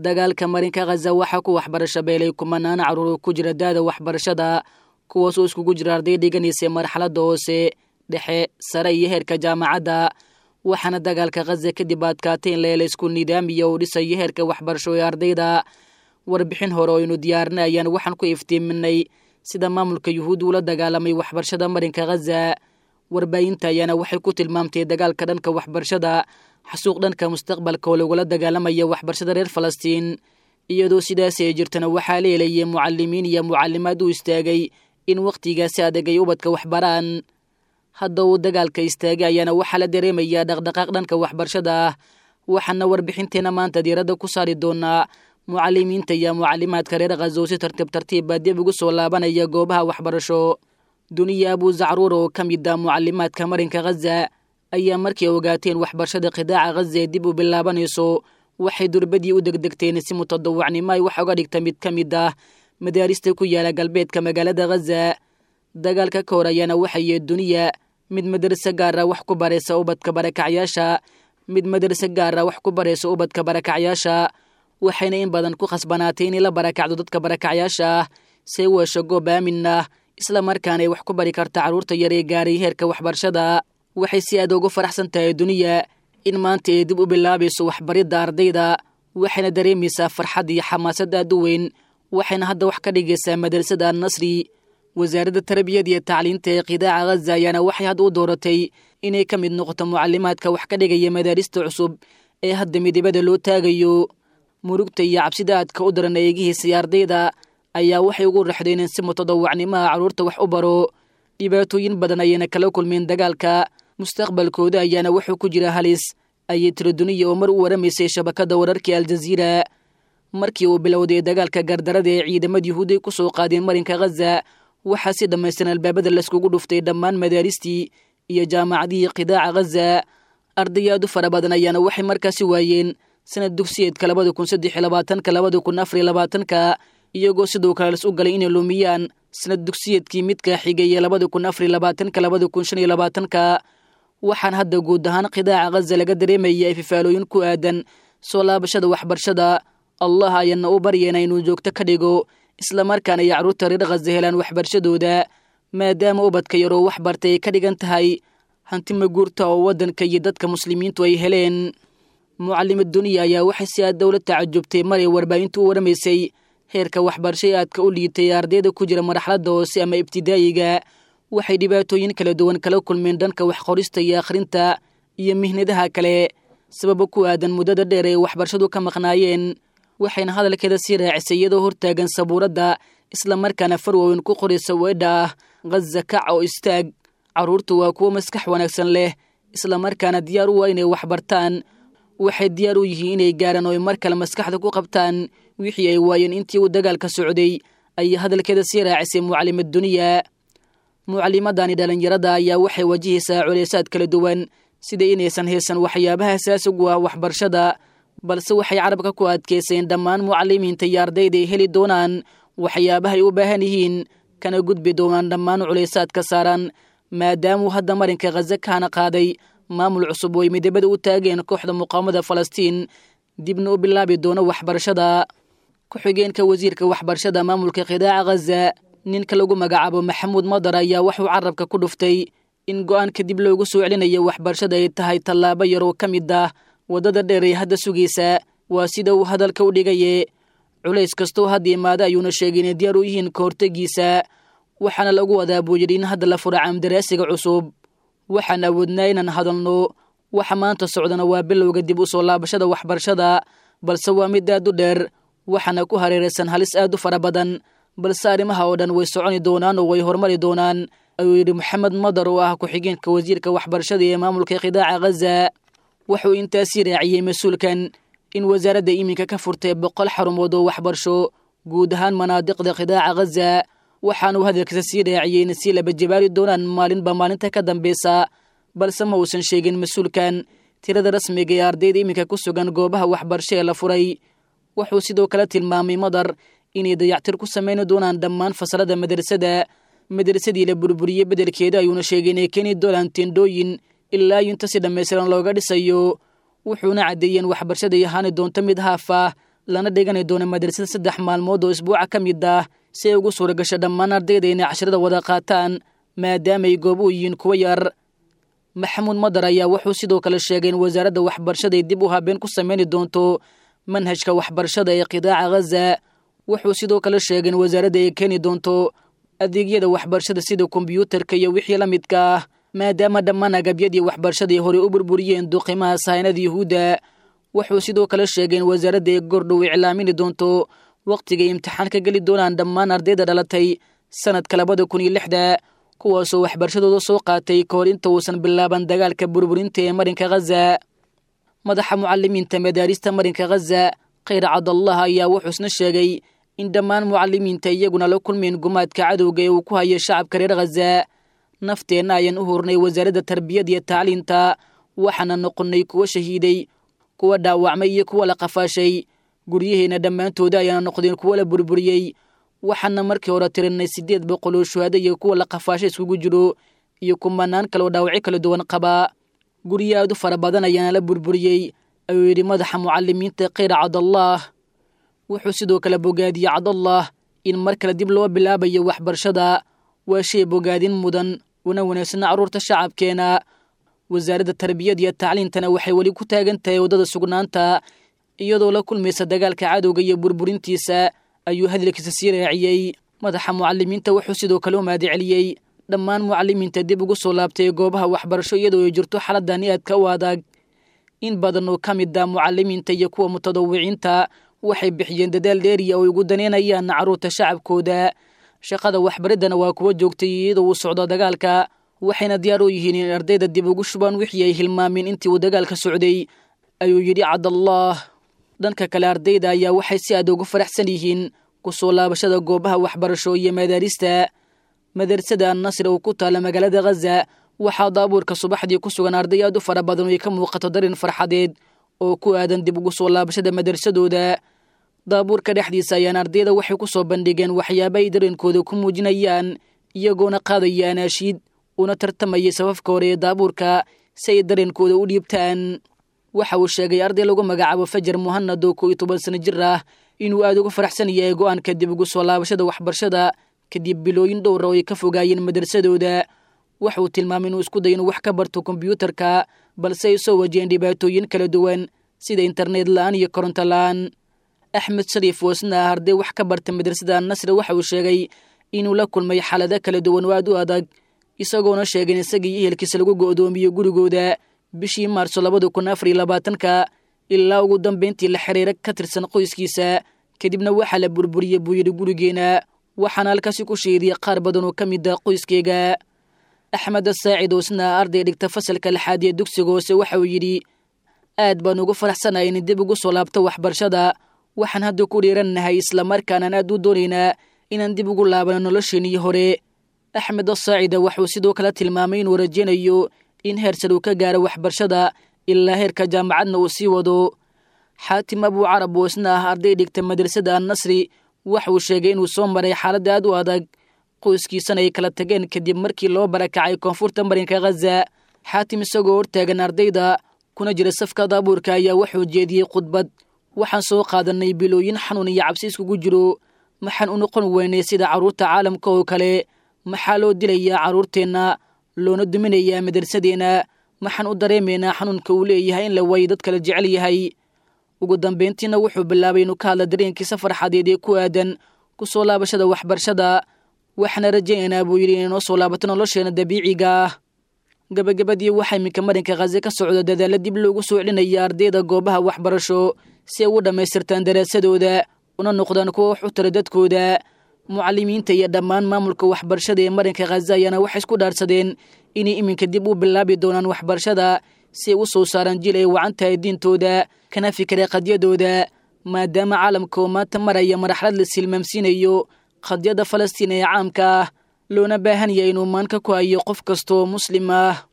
dagaalka marinka khaza waxaa ku waxbarasho beelay kumanaan carruur ku jira daada waxbarashada kuwaasoo iskugu jira arday dhiganaysay marxaladda hoose dhexe sare iyo heerka jaamacadda waxaana dagaalka khaza kadib adkaatay in leela isku nidaamiya uu dhisayo heerka waxbarasho ee ardayda warbixin hore oo aynu diyaarinay ayaan waxaan ku iftiiminay sida maamulka yuhuud uula dagaalamay waxbarashada marinka khaza warbaahinta ayaana waxay ku tilmaamtay dagaalka dhanka waxbarashada xasuuq dhanka mustaqbalka oo lagula dagaalamaya waxbarashada reer falastiin iyadoo sidaas ay jirtana waxaa leelayay mucalimiin iyo mucalimaad u istaagay in wakhtigaasi adag ay ubadka waxbaraan hadda uu dagaalka istaagay ayaana waxaa la dareemayaa dhaqdhaqaaq dhanka waxbarashada ah waxaana warbixinteena maanta diiradda ku saari doonaa mucalimiinta iyo mucalimaadka reer khazow si tartiib tartiiba dib ugu soo laabanaya goobaha waxbarasho duniya abu zacruur oo ka mid ah mucalimaadka marinka khaza ayaa markay ogaateen waxbarashada khidaaca khaza ee dib u bilaabanayso waxay durbadii u degdegteen si mutadawacnimo ay wax oga dhigta mid ka mid ah madaarista ku yaala galbeedka magaalada khaza dagaalka ka hor ayaana waxaye duniya mid madrase gaara wax ku baraysa ubadka barakacyaasha mid madrase gaara wax ku baraysa ubadka barakacyaasha waxayna in badan ku khasbanaatay inay la barakacdo dadka barakacyaasha ah see u hesho goob aamin ah isla markaana ay wax ku bari karta carruurta yar ee gaaray heerka waxbarashada waxay si aad ugu faraxsan tahay duniya in maanta ay dib u bilaabayso waxbaridda ardayda waxayna dareemaysaa farxad iyo xamaasad aad u weyn waxayna hadda wax ka dhigaysaa madrasada annasri wasaaradda tarbiyada iyo tacliinta ee qidaaca khaza ayaana waxay hadda u dooratay inay ka mid noqoto mucalimaadka wax ka dhigaya madaarista cusub ee hadda midibada loo taagayo murugta iyo cabsida aadka u daran eegihiisay ardayda ayaa waxay ugu raxdeen in si mutadawacnimaha carruurta wax u baro dhibaatooyin badan ayayna kala kulmeen dagaalka mustaqbalkooda ayaana wuxuu ku jira halis ayay tiri duniya oo mar u waramaysay shabakadda wararkii aljaziira markii uu bilowday dagaalka gardarada ee ciidamada yuhuuday ku soo qaadeen marinka khaza waxaa si dhammaystiran albaabada layskugu dhuftay dhammaan madaaristii iyo jaamacadihii qidaaca khaza arday aad u fara badan ayaana waxay markaasi waayeen sanad dugsiyeedka labada kun saddex iyo labaatanka labada kun afar iyo labaatanka iyagoo sidoo kale las u galay inay lumiyaan sanad dugsiyeedkii midka xigaya labada kun afar iyo labaatanka labada kun shan iyo labaatanka waxaan hadda guud ahaan qidaaca khaza laga dareemaya ififaalooyin ku aadan soo laabashada waxbarashada allah ayaana u baryeena inuu joogto ka dhigo islamarkaana ay carruurta reer khaza helaan waxbarashadooda maadaama ubadka yaroo wax bartay ay ka dhigan tahay hanti maguurta oo waddanka iyo dadka muslimiintu ay heleen mucalima duniya ayaa waxay si aad dowla tacajubtay maray warbaahintu u waramaysay heerka waxbarashay aadka u liitay ardayda ku jira marxaladda hoose ama ibtidaa'iga waxay dhibaatooyin kala duwan kala kulmeen dhanka waxqorista iyo akhrinta iyo mihnadaha kale sababa ku aadan muddada dheer ay waxbarashadu ka maqnaayeen waxayna hadalkeeda sii raacisay iyadoo hortaagan sabuuradda islamarkaana farwooyin ku qoraysa weedha ah khaza kac oo istaag carruurtu waa kuwo maskax wanaagsan leh islamarkaana diyaar u waa inay waxbartaan waxay diyaar u yihiin inay gaaraan oo ay mar kale maskaxda ku qabtaan wixii ay waayeen intii uu dagaalka socday ayay hadalkeeda sii raacisay mucallimad duniya mucalimadani dhallinyarada ayaa waxay wajahaysaa culeysaad kala duwan sida inaysan haysan waxyaabaha asaasigu ah waxbarashada balse waxay carabka ku adkayseen dhammaan mucalimiinta iyo ardayda ay heli doonaan waxyaabahay u baahan yihiin kana gudbi doonaan dhammaan culeysaadka saaran maadaamuu hadda marinka khaza kaana qaaday maamul cusub oo ay midabada u taageen kooxda muqaamada falastiin dibna u bilaabi doono waxbarashada ku-xigeenka wasiirka waxbarashada maamulka khidaaca khaza ninka lagu magacaabo maxamuud madar ayaa waxuu carabka ku dhuftay in go-aanka dib loogu soo celinayo waxbarashada ay tahay tallaabo yar oo ka mid ah waddada dheer ee hadda sugaysa waa sida uu hadalka u dhigaye culays kastoo hadda imaada ayuuna sheegay inay diyaar u yihiin ka hortegiisa waxaana lagu wadaa buu yidhi in hadda la furo caamdaraasiga cusub waxaan awoodnaa inaan hadalno waxa maanta socdana waa bilowga dib u soo laabashada waxbarashada balse waa mid aad u dheer waxaana ku hareeraysan halis aad u fara badan balse arrimaha oo dhan way soconi doonaan oo way horumari doonaan ayuu yidhi moxamed madar oo ah ku-xigeenka wasiirka waxbarashada ee maamulka khidaaca khaza wuxuu intaasii raaciyey mas-uulkan in wasaaradda iminka ka furtay boqol xarumood oo waxbarasho guud ahaan manaadiqda khidaaca khaza waxaanuu hadalkiisa sii raaciyey in sii laba jabaari doonaan maalinba maalinta ka dambeysa balse ma uusan sheegin mas-uulkan tirada rasmiga ee ardayda iminka ku sugan goobaha waxbarasho ee la furay wuxuu sidoo kale tilmaamay madar inay dayactir ku samayni doonaan dhammaan fasalada madrasada madrasadii la burburiyey beddelkeeda ayuuna sheegay inay keeni doonaan tendhooyin ilaa inta si dhammaystiran looga dhisayo wuxuuna caddeeyeen waxbarashaday ahaani doonto mid haaf ah lana dhigani doono madrasada saddex maalmood oo isbuuca ka mid ah si ay ugu suura gasho dhammaan ardayda inay casharada wada qaataan maadaamaay goob u yihiin kuwa yar maxamuud madar ayaa wuxuu sidoo kale sheegay in wasaaradda waxbarashada ay dib u habeen ku sameyni doonto manhajka waxbarashada ee qidaaca ghaza wuxuu sidoo kale sheegay in wasaaradda ay keeni doonto adeegyada waxbarashada sida kombyuutarka iyo wixii la midka ah maadaama dhammaan agabyadii waxbarashada ay horey u burburiyeen duqimaha sahaynada yuhuudda wuxuu sidoo kale sheegay in wasaaradda ay gordhow iclaamini doonto wakhtigay imtixaan ka geli doonaan dhammaan ardayda dhalatay sanadka labada kun iyo lixda kuwaasoo waxbarashadooda soo qaatay ka hor inta uusan bilaaban dagaalka burburinta ee marinka ghaza madaxa mucalimiinta madaarista marinka ghaza khayr cabdallah ayaa wuxuu isna sheegay in dhammaan mucalimiinta iyaguna la kulmeen gumaadka cadowga ee uu ku hayo shacabka reer ghaza nafteenna ayaan u hurnay wasaaradda tarbiyada iyo tacliinta waxaana noqonnay kuwa shahiiday kuwa dhaawacmay iyo kuwa la qafaashay guryaheenna dhammaantooda ayaana noqdeen kuwa la burburiyey waxaana markii hore tirinay siddeed boqol oo shuhaado iyo kuwa la qafaashay iskugu jiro iyo kumanaan kale oo dhaawacyo kala duwan qabaa guryo aad u fara badan ayaana la burburiyey ayuu yidhi madaxa mucalimiinta khayr cabdallah wuxuu sidoo kale bogaadiyey cabdallah in mar kale dib loo bilaabayo waxbarashada waa shay bogaadin mudan una wanaagsanna carruurta shacabkeena wasaaradda tarbiyada iyo tacliintana waxay weli ku taagan tahay waddada sugnaanta iyadoo la kulmaysa dagaalka cadowga iyo burburintiisa ayuu hadalkiisa sii raaciyey madaxa mucalimiinta wuxuu sidoo kale u mahadceliyey dhammaan mucalimiinta dib ugu soo laabtay goobaha waxbarasho iyadoo ay jirto xaladani aadka u adag in badan oo ka mid ah mucalimiinta iyo kuwa mutadawiciinta waxay bixiyeen dadaal dheeriya oo ay ugu daneynayaan carruurta shacabkooda shaqada waxbariddana waa kuwa joogtay iyadoo uu socdo dagaalka waxayna diyaar u yihiin in ardayda dib ugu shubaan wixii ay hilmaameen intii uu dagaalka socday ayuu yidhi cabdallah dhanka kale ardayda ayaa waxay si aad ugu faraxsan yihiin ku soo laabashada goobaha waxbarasho iyo madaarista madrasada annasri oo ku taala magaalada ghaza waxaa daabuurka subaxdii ku sugan arday aad u fara badan oo ay ka muuqato darin farxadeed oo ku aadan dib ugu soo laabashada madrasadooda daabuurka dhexdiisa ayaan ardayda waxay ku soo bandhigeen waxyaaba ay dareenkooda ku muujinayaan iyagoona qaadaya anaashiid una tartamayay safafka hore ee daabuurka si ay dareenkooda u dhiibtaan waxa uu sheegay arday lagu magacaabo fajar muhanad oo koo iyo toban sano jir ah inuu aad uga faraxsan yahay go-aanka dib ugu soo laabashada waxbarashada kadib bilooyin dhowra oo ay ka fogaayeen madrasadooda waxa uu tilmaamay inuu isku day inuu wax ka barto kombyuutarka balse ay soo wajaheen dhibaatooyin kala duwan sida internet la-aan iyo koronto la-aan axmed shariif oo isna ah arday wax ka barta madrasada annasri waxa uu sheegay inuu la kulmay xaalado kala duwan oo aad u adag isagoona sheegay in isagii ehelkiisa lagu go'doomiyo gurigooda bishii maarso labada kun afar iyo labaatanka ilaa ugu dambayntii la xiriira ka tirsan qoyskiisa kadibna waxaa la burburiyey buu yidhi gurigeena waxaana halkaasi ku sheediyey qaar badan oo ka mid ah qoyskeyga axmed saacid oo isna arday dhigta fasalka lixaad ee dugsiga hoose waxa uu yidhi aad baan ugu faraxsanahay in dib ugu soo laabto waxbarashada waxaan hadda ku dhiirannahay islamarkaanaan aad u doonaynaa inaan dib ugu laabano nolosheenii hore axmed saacida waxuu sidoo kale tilmaamay inuu rajaynayo in heersar uu ka gaaro waxbarashada ilaa heerka jaamacadna uu sii wado xaatim abuu carab oo isna ah arday dhigta madrasada annasri waxa uu sheegay inuu soo maray xaalad aad u adag qoyskiisana ay kala tageen kadib markii loo barakacay koonfurta marinka ghaza xaatim isagoo hortaagan ardayda kuna jira safka daabuurka ayaa wuxuu jeediyey khudbad waxaan soo qaadanay bilooyin xanuun iyo cabsi iskugu jiro maxaan u noqon weynay sida carruurta caalamka oo kale maxaa loo dilayaa carruurteenna loona duminayaa madrasadeenna maxaan u dareemaynaa xanuunka uu leeyahay in la waayo dad kala jecel yahay ugu dambayntiina wuxuu bilaabay inuu ka hadla dareenkiisa farxadeed ee ku aadan ku soo laabashada waxbarashada waxaana rajaynaynaa buu yidhi inay noo soo laabato nolosheena dabiiciga ah gabagabadii waxaa iminka marinka khaze ka socda dadaalla dib loogu soo celinaya ardayda goobaha waxbarasho si ay u dhammaystirtaan daraasadooda una noqdaan kuwa wax u tara dadkooda mucalimiinta iyo dhammaan maamulka waxbarashada ee marinka khaza ayaana waxay isku dhaarsadeen inay iminka dib u bilaabi doonaan waxbarashada si ay u soo saaraan jil ay wacan tahay diintooda kana fikira qadyadooda maadaama caalamka oo maanta maraya marxalad la silmaamsiinayo qadyada falastiin ee caamka ah loona baahan yahay inuu maanka ku hayo qof kastaoo muslim ah